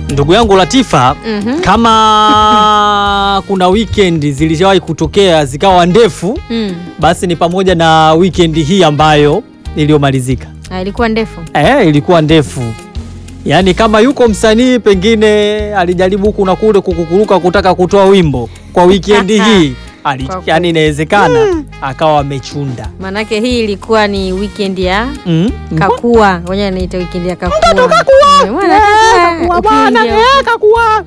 Ndugu yangu Latifa, Mhm. kama kuna weekend zilishawahi kutokea zikawa ndefu, Mm. basi ni pamoja na weekend hii ambayo iliyomalizika. Ah, ilikuwa ndefu. Eh, ilikuwa ndefu. Yaani kama yuko msanii pengine alijaribu huku na kule kukukuruka kutaka kutoa wimbo kwa weekend hii ali, Kwa kweli. yani inawezekana akawa amechunda. Manake hii ilikuwa ni weekend ya Mm. kakua. Wenyewe anaita weekend ya kakua. Mtoto kakua. Eh, mwana Eh, kakua. kakua bwana, Ukija- eh, kakua.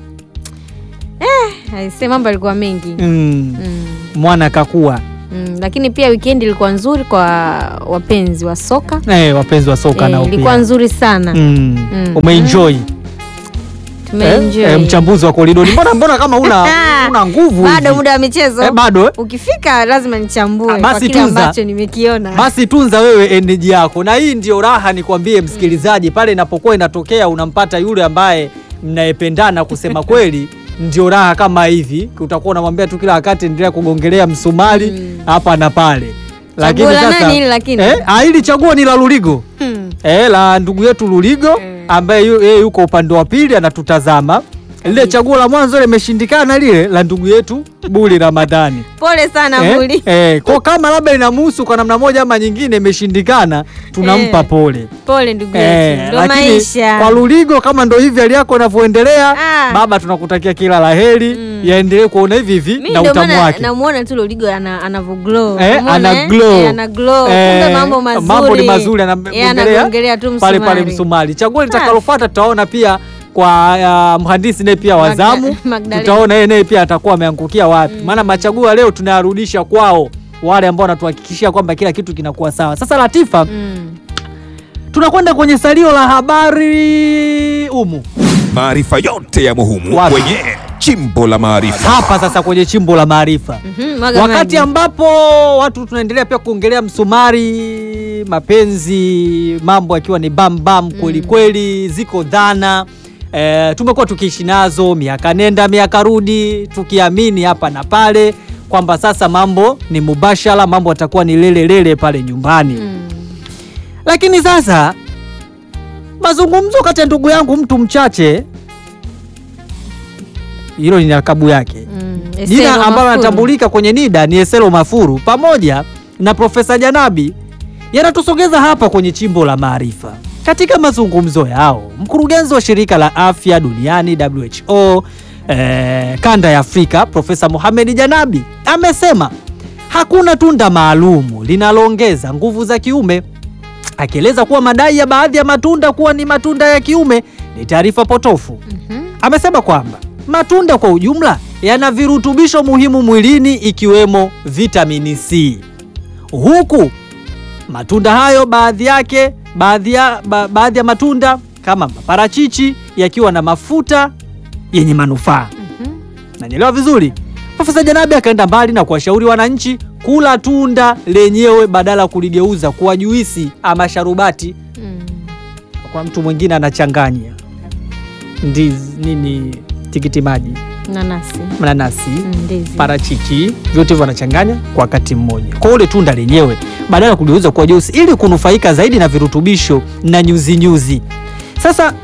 Aisee, mambo yalikuwa mengi. Mm. Mm. Mwana kakua. Mm. Lakini pia weekend ilikuwa nzuri kwa wapenzi wa soka. Eh, wapenzi wa soka Eh, nao ilikuwa pia. nzuri sana. Mm. Mm. Umeenjoy. Tumeenjoy. Eh, eh, mchambuzi wa koridori. Mbona mbona kama una una nguvu Bado hivi? muda wa michezo. Eh, bado eh? Ukifika lazima nichambue Ah, kwa basi kile tunza. ambacho nimekiona. Basi tunza wewe energy yako, na hii ndio raha nikwambie msikilizaji, pale inapokuwa inatokea unampata yule ambaye mnayependana, kusema kweli ndio raha kama hivi. Utakuwa unamwambia tu kila wakati endelea kugongelea msumari Mm. hapa na pale, Chaguo la nani hili lakini? eh, ah, hili chaguo ni la Luligo Hmm. eh, la ndugu yetu Luligo Mm. ambaye yu- yeye yuko upande wa pili anatutazama. Lile chaguo la mwanzo limeshindikana, lile la ndugu yetu Buli Ramadhani. Pole sana Eh, Buli. eh, kwa kama labda inamuhusu kwa namna moja ama nyingine imeshindikana, tunampa Eh, pole. Pole ndugu Eh, yetu. Ndo lakini maisha. kwa Luligo kama ndo hivi hali yako inavyoendelea, Ah. baba tunakutakia kila laheri, Mm. yaendelee kuona hivi hivi Mimi na ndio utamu maana wake. namuona tu Loligo ana anavyo glow. Eh, Umeona, ana eh? glow. Eh, ana glow. Eh, Kumbe mambo mazuri. mambo ni mazuri Yeye anagongelea anagongelea tu pale pale msumari. msumari. Chaguo litakalofuata tutaona pia kwa uh, mhandisi naye pia Magda- wazamu, Magdalena. tutaona yeye naye pia atakuwa ameangukia wapi, maana machaguo ya leo tunayarudisha kwao wale ambao wanatuhakikishia kwamba kila kitu kinakuwa sawa. Sasa Latifa, Mm. tunakwenda kwenye salio la habari umu Maarifa yote ya muhimu Wapi? kwenye chimbo la maarifa. hapa sasa kwenye chimbo la maarifa Mhm, mwaga wakati maji. ambapo watu tunaendelea pia kuongelea msumari, mapenzi, mambo yakiwa ni bambam kweli kweli, ziko dhana e, tumekuwa tukiishi nazo miaka nenda miaka rudi, tukiamini hapa na pale kwamba sasa mambo ni mubashara, mambo yatakuwa ni lele lele pale nyumbani Mm. lakini sasa mazungumzo kati ya ndugu yangu mtu mchache, hilo ni lakabu yake Mm. Eselo jina ambalo Mafuru. anatambulika kwenye NIDA ni Eselo Mafuru pamoja na Profesa Janabi yanatusogeza hapa kwenye chimbo la maarifa. Katika mazungumzo yao, mkurugenzi wa shirika la afya duniani WHO eh, kanda ya Afrika Profesa Mohamed Janabi amesema hakuna tunda maalumu linaloongeza nguvu za kiume, akieleza kuwa madai ya baadhi ya matunda kuwa ni matunda ya kiume ni taarifa potofu. Mhm. Amesema kwamba matunda kwa ujumla yana virutubisho muhimu mwilini ikiwemo vitamini C, huku matunda hayo baadhi yake baadhi ya, ba, baadhi ya matunda kama maparachichi yakiwa na mafuta yenye manufaa. Mhm. Nanyelewa vizuri. Profesa Janabi akaenda mbali na kuwashauri wananchi kula tunda lenyewe badala ya kuligeuza kuwa juisi ama sharubati. Mm. Kwa mtu mwingine anachanganya ndizi nini, tikiti maji, Nanasi. mananasi, Mm, Ndizi. parachichi, vyote hivyo wanachanganya kwa wakati mmoja. Kwa ule tunda lenyewe badala ya kuligeuza kuwa juisi, ili kunufaika zaidi na virutubisho na nyuzi nyuzi. Sasa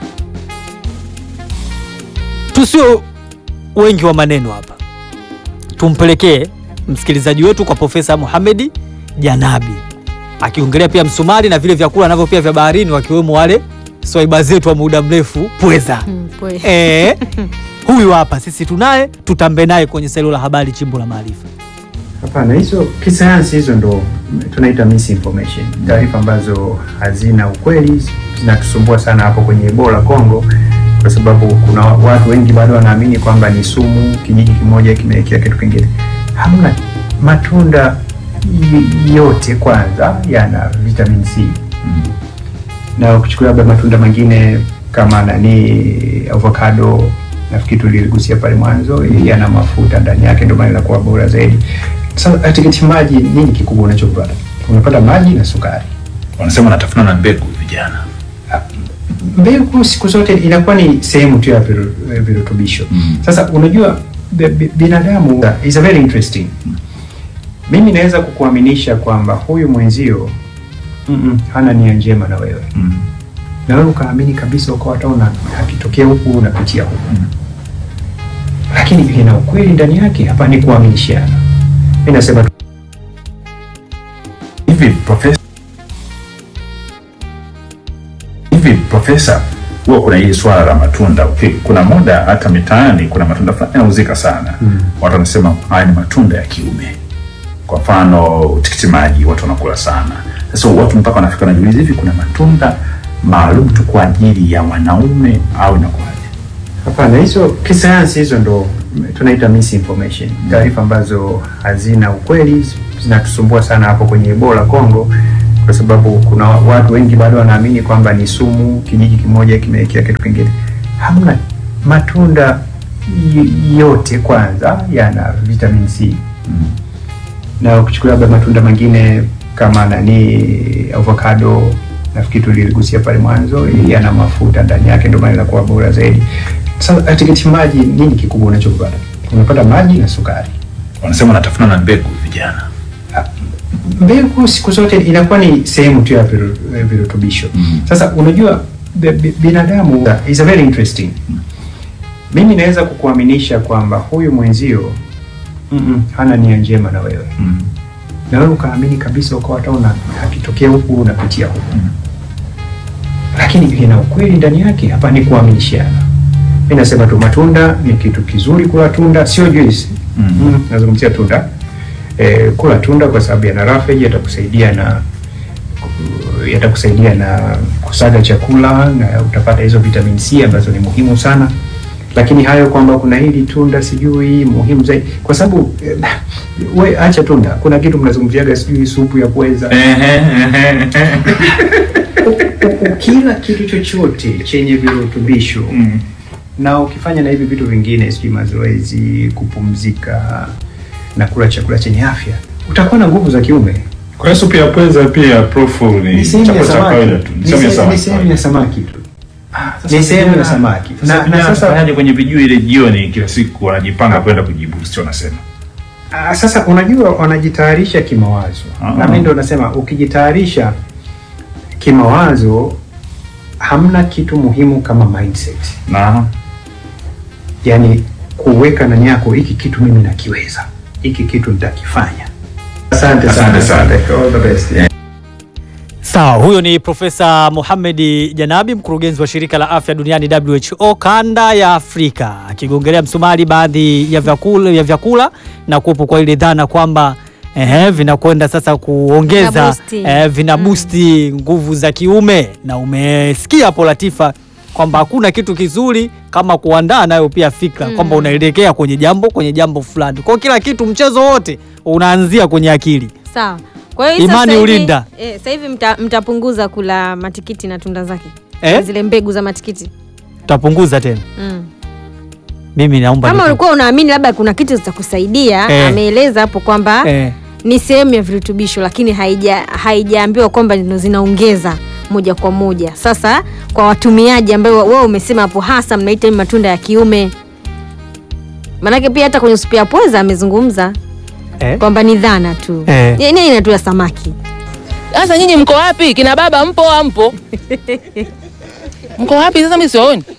tusio wengi wa maneno hapa, tumpelekee msikilizaji wetu kwa Profesa Mohamed Janabi akiongelea pia msumari na vile vyakula navyo pia vya baharini, wakiwemo wale swaiba zetu wa muda mrefu pweza. Mm, pwe. Eh, huyu hapa sisi tunaye, tutambe naye kwenye salio la habari, chimbo la maarifa. Hapana, hizo kisayansi hizo ndo tunaita misinformation, taarifa ambazo hazina ukweli zinatusumbua sana hapo kwenye Ebola Congo, kwa sababu kuna watu wengi bado wanaamini kwamba ni sumu, kijiji kimoja kimewekea kitu kingine. Hamna, matunda y- yote kwanza yana vitamin C na ukichukulia labda matunda mengine kama nani avocado nafikiri tuligusia pale mwanzo yana mafuta ndani yake ndio maana inakuwa bora zaidi sasa tikiti maji nini kikubwa unachopata unapata maji na sukari wanasema wanatafuna na mbegu vijana. mbegu siku zote inakuwa ni sehemu tu ya viru- eh, virutubisho Mm. sasa unajua bi- bi- binadamu is a very interesting mimi naweza kukuaminisha kwamba huyu mwenzio mm -mm, hana nia njema na wewe Mm. na wewe ukaamini kabisa ukawa hata una akitokea huku unapitia huku lakini lina ukweli ndani yake hapa ni kuaminishiana mi nasema tu hivi profesa hivi profesa huwa kuna hili swala la matunda okay. kuna muda hata mitaani kuna matunda fulani yanauzika sana Mm. watu wanasema haya ni matunda ya kiume kwa mfano tikiti maji watu wanakula sana sasa watu mpaka wanafika wanajiuliza hivi kuna matunda maalum tu kwa ajili ya wanaume au inakuwaje hapana hizo kisayansi hizo ndo tunaita misinformation taarifa ambazo hazina ukweli zinatusumbua sana hapo kwenye ebola congo kwa sababu kuna watu wengi bado wanaamini kwamba ni sumu kijiji kimoja kimewekea kitu kingine hamna matunda y- yote kwanza yana vitamin c na ukichukulia labda matunda mengine kama nani avocado nafikiri tuligusia pale mwanzo yana mafuta ndani yake ndio maana inakuwa bora zaidi sasa tikiti maji nini kikubwa unachopata unapata maji na sukari wanasema wanatafuna na mbegu vijana mbegu siku zote inakuwa ni sehemu tu ya viru- eh, virutubisho Mhm. sasa unajua bi- bi- binadamu is a very interesting mimi naweza kukuaminisha kwamba huyu mwenzio mm-mm, hana nia njema na wewe mm. na wewe ukaamini kabisa ukawa hata una akitokea huku unapitia huku Mm. lakini lina ukweli ndani yake hapa ni kuaminishiana mi nasema tu matunda ni kitu kizuri kula tunda sio juice Mm. mm, nazungumzia tunda e, kula tunda kwa sababu yana rafeji yatakusaidia na yatakusaidia na kusaga chakula na utapata hizo vitamin C ambazo ni muhimu sana lakini hayo kwamba kuna hili tunda sijui muhimu zaidi kwa sababu eh, we acha tunda kuna kitu mnazungumziaga sijui supu ya pweza ukila kitu chochote chenye virutubisho Mm. na ukifanya na hivi vitu vingine sijui mazoezi kupumzika na kula chakula chenye afya utakuwa na nguvu za kiume kwa hiyo supu ya pweza pia profu ni ni sehemu ya chakula cha samaki kawaida tu Ni ni sehemu ya se- samaki ni sehemu ya samaki tu Sasa ni sehemu ya vijana- samaki Sasa na, na vijana sasa wanafanyaje kwenye vijui ile jioni kila siku wanajipanga kwenda kujiboost wanasema Ah, sasa unajua wanajitayarisha kimawazo Ah. na mimi ndo nasema ukijitayarisha kimawazo hamna kitu muhimu kama mindset na yani kuweka ndani yako hiki kitu mimi nakiweza hiki kitu nitakifanya asante Asante sana. All the best. Sawa, huyo ni Profesa Mohamed Janabi, mkurugenzi wa shirika la afya duniani WHO kanda ya Afrika, akigongelea msumari baadhi ya vyakula, ya vyakula na kuwepo kwa ile dhana kwamba ehe, vinakwenda sasa kuongeza Vinabusti. eh, vinabusti nguvu za kiume, na umesikia hapo Latifa kwamba hakuna kitu kizuri kama kuandaa nayo pia fikra Mm. kwamba unaelekea kwenye jambo kwenye jambo fulani. Kwa hiyo kila kitu, mchezo wote unaanzia kwenye akili. Sawa. Kwa hiyo Imani sasa hivi- ulinda. Eh, sasa hivi mta, mtapunguza kula matikiti na tunda zake Eh? Na zile mbegu za matikiti Tutapunguza tena. mm. Mimi naomba Kama nipu- ulikuwa unaamini labda kuna kitu zitakusaidia Eh. ameeleza hapo kwamba eh, ni sehemu ya virutubisho lakini haija haijaambiwa kwamba ndio zinaongeza moja kwa moja. Sasa kwa watumiaji ambao wewe umesema hapo hasa mnaita ni matunda ya kiume, maanake pia hata kwenye supu ya pweza amezungumza eh, kwamba ni dhana tu Eh. Ni- ni aina tu ya samaki. Sasa nyinyi mko wapi? Kina baba mpo au mpo? mko wapi sasa? Mimi siwaoni.